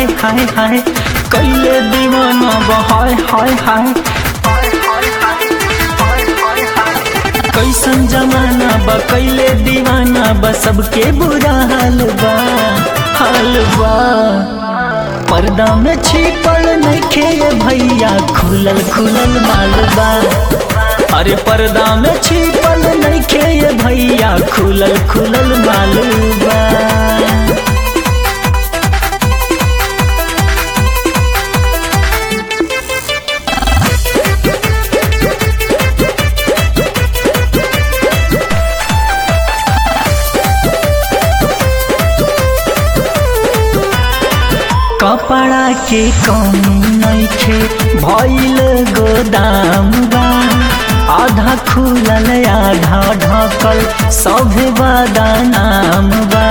हाय हाय हाय कैले दीवाना बा हाय हाय हाय कैसन जमाना बा कैले दीवाना बा सबके बुरा हाल बा हाल बा पर्दा में छिपल नइखे भैया खुलल खुलल माल बा अरे पर्दा में छिपल नइखे भैया खुलल खुलल माल बा कपड़ा के कमी नइखे भइल गोदाम बा आधा खुलल आधा ढकल सभे बदनाम बा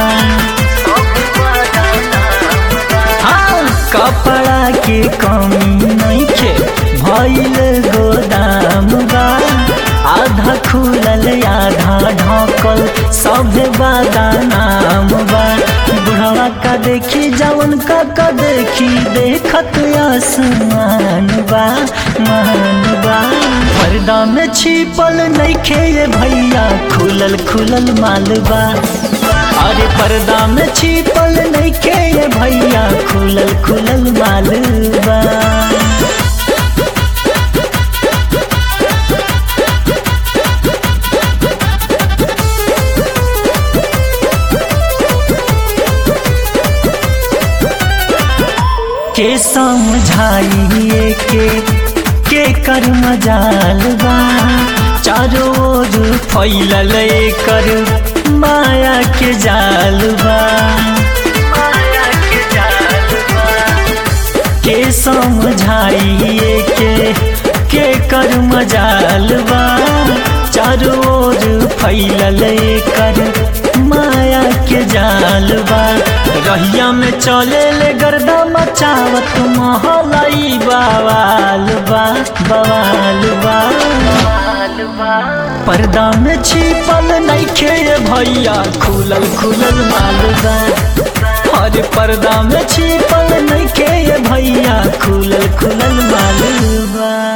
हाँ, कपड़ा के कमी नइखे भइल गोदाम बा आधा खुलल आधा ढकल सभे बदनाम बा बुढ़वा का देखी जवन का का देखी देखत आसमान बा मान बा पर्दा में छिपल नइखे ये भैया खुलल खुलल माल बा अरे पर्दा में छिपल नइखे ये भैया खुलल खुलल माल बा के समझाइए के के कर मजाल बा चारों ओर फैलल कर माया के जाल बा माया के जाल बा के समझाइए के के कर मजाल बा चारों ओर फैलल कर माया के जाल बा रहिया में चले ले गर्दा मचावत महलाई बवाल बा बवाल बा पर्दा में छिपल नइखे भैया खुलल खुलल माल बा हर पर्दा में छिपल नइखे भैया खुलल खुलल माल बा